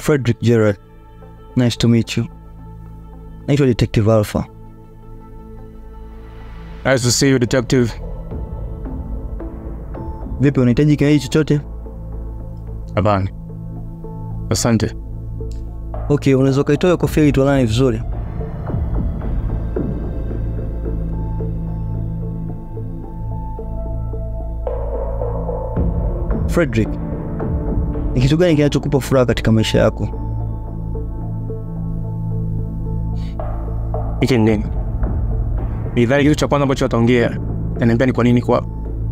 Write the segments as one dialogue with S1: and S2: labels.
S1: Frederick Gerard. Nice to meet you. Naitwa Detective Alpha.
S2: Nice to see you, detective.
S1: Vipi, unahitaji kinywaji chochote?
S2: Hapana. Asante.
S1: Okay, unaweza ukaitoa kofia ili tuonane vizuri. Frederick, ni kitu gani kinachokupa furaha katika maisha yako?
S2: Hiki ni nini? Nidhani kitu cha kwanza ambacho wataongea naniambia ni kwa nini kwa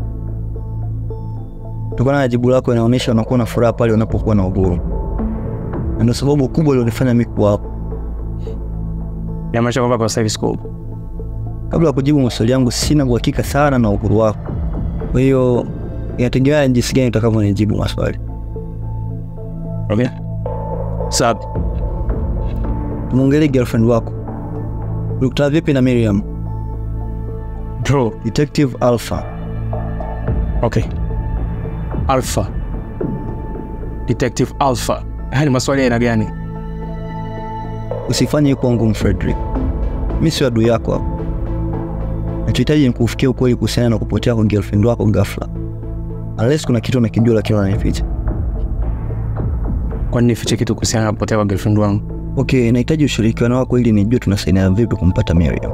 S1: Kutokana na jibu lako inaonyesha unakuwa na furaha pale unapokuwa na uhuru, na ndio sababu kubwa ilionifanya mimi kuwa hapo.
S2: inamaanisha kwamba kwa sasa hivi siko
S1: Kabla ya kujibu maswali yangu, sina uhakika sana na uhuru wako, kwa hiyo inategemea jinsi gani utakavyonijibu maswali.
S2: okay. Sawa.
S1: Tumongelee girlfriend wako, ulikutana vipi na Miriam?
S2: Bro,
S1: Detective Alpha.
S2: okay. Alpha. Detective Alpha. Haya ni maswali ya aina gani?
S1: Usifanye kuwa ngumu Frederick, mi sio adui yako hapo. Nachohitaji ni kufikia ukweli kuhusiana na kupotea kwa girlfriend wako ghafla, unless kuna kitu unakijua lakini unanificha.
S2: Kwa nini nifiche kitu kuhusiana na kupotea kwa girlfriend wangu?
S1: Okay, nahitaji ushirikiano wako ili nijue tunasaidiana vipi kumpata Miriam.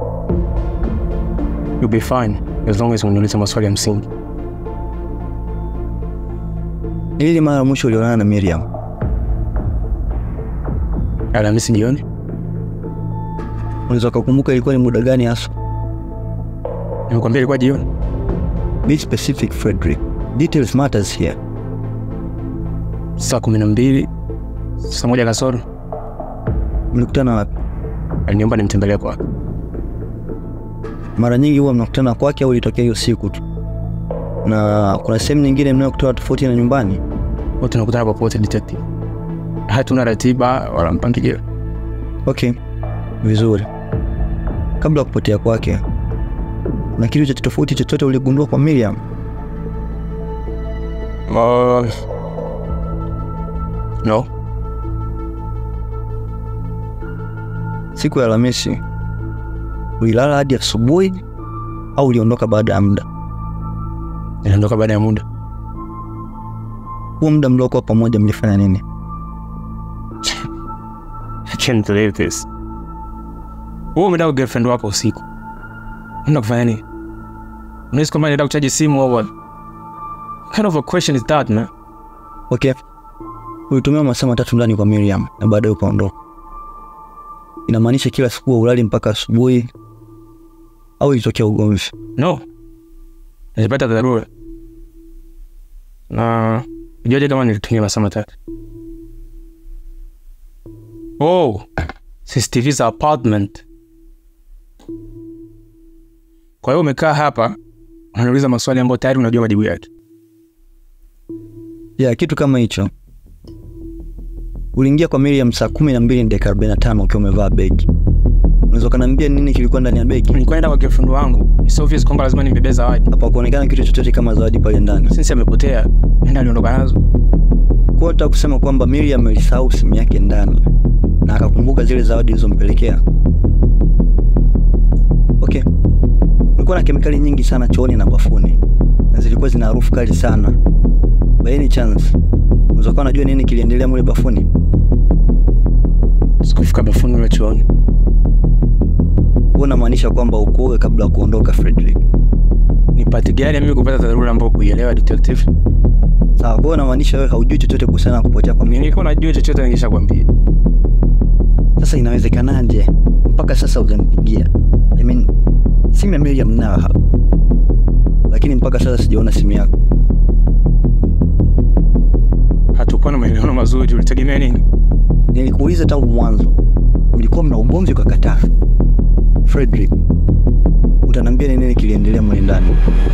S2: You'll be fine as long as uniulize maswali ya msingi.
S1: Ili mara ya mwisho ulionana na Miriam,
S2: Alhamisi jioni?
S1: unaweza kukumbuka ilikuwa ni muda gani hasa?
S2: Nimekwambia ilikuwa jioni.
S1: Be specific Frederick, details matters here.
S2: Saa kumi na mbili, saa moja kasoro.
S1: Mlikutana wapi?
S2: Aliniomba nimtembelee kwake.
S1: Mara nyingi huwa mnakutana kwake au ilitokea hiyo siku tu? Na kuna sehemu nyingine mnayokutana tofauti na nyumbani?
S2: Wote tunakutana popote detective. Hatuna ratiba wala mpangilio.
S1: Okay, vizuri. Kabla ya kupotea kwake, na kitu cha tofauti chochote uligundua kwa Miriam?
S2: Uh, no.
S1: Siku ya Alhamisi ulilala hadi asubuhi au uliondoka baada ya muda?
S2: Niliondoka baada ya muda.
S1: Huo muda mliokuwa pamoja mlifanya nini?
S2: I can't believe this. Wewe umeenda kwa girlfriend wako usiku. Unaenda kufanya nini? Unahisi kwamba naenda kuchaji simu au what? What kind of a question is that, man?
S1: Okay, ulitumia masaa matatu ndani kwa Miriam na baadaye ukaondoka. Inamaanisha kila siku wa ulali mpaka asubuhi au ilitokea ugomvi?
S2: No. Nilipata dharura. Na ujuaje kama nilitumia masaa matatu? Oh, CCTV za apartment. Kwa hiyo umekaa hapa unaniuliza maswali ambayo tayari unajua majibu yake.
S1: Ya kitu kama hicho. Uliingia kwa Miriam saa kumi na mbili na dakika arobaini na tano ukiwa umevaa begi. Unaweza ukaniambia nini kilikuwa ndani ya begi?
S2: Nilikuwa naenda kwa girlfriend wangu. It's obvious kwamba lazima nimebeba zawadi.
S1: Hapa kuonekana kitu chochote kama zawadi pale ndani.
S2: Since amepotea, nenda aliondoka nazo.
S1: Kwa nataka kusema kwamba Miriam alisahau simu yake ndani na akakumbuka zile zawadi zilizompelekea. Okay. Kulikuwa na kemikali nyingi sana chooni na bafuni na zilikuwa zina harufu kali sana. By any chance, unaweza kuwa unajua nini kiliendelea mule bafuni?
S2: Sikufika bafuni wala chooni.
S1: Huwa unamaanisha kwamba ukuoge kabla ya kuondoka Frederick.
S2: Ni pati gani ya mimi kupata dharura ambayo kuielewa detective?
S1: Sawa, kwa hiyo unamaanisha wewe haujui chochote kuhusiana na kupotea kwa Miriam.
S2: Nilikuwa najua chochote ningeshakwambia.
S1: Sasa inawezekanaje mpaka sasa hujanipigia? I mean, simu ya Miriam nayo hapa, lakini mpaka sasa sijaona simu yako.
S2: Hatukuwa na maelewano mazuri, ulitegemea nini?
S1: Nilikuuliza tangu mwanzo, mlikuwa mna ugomvi ukakataa. Frederick, utaniambia ni nini kiliendelea mle ndani?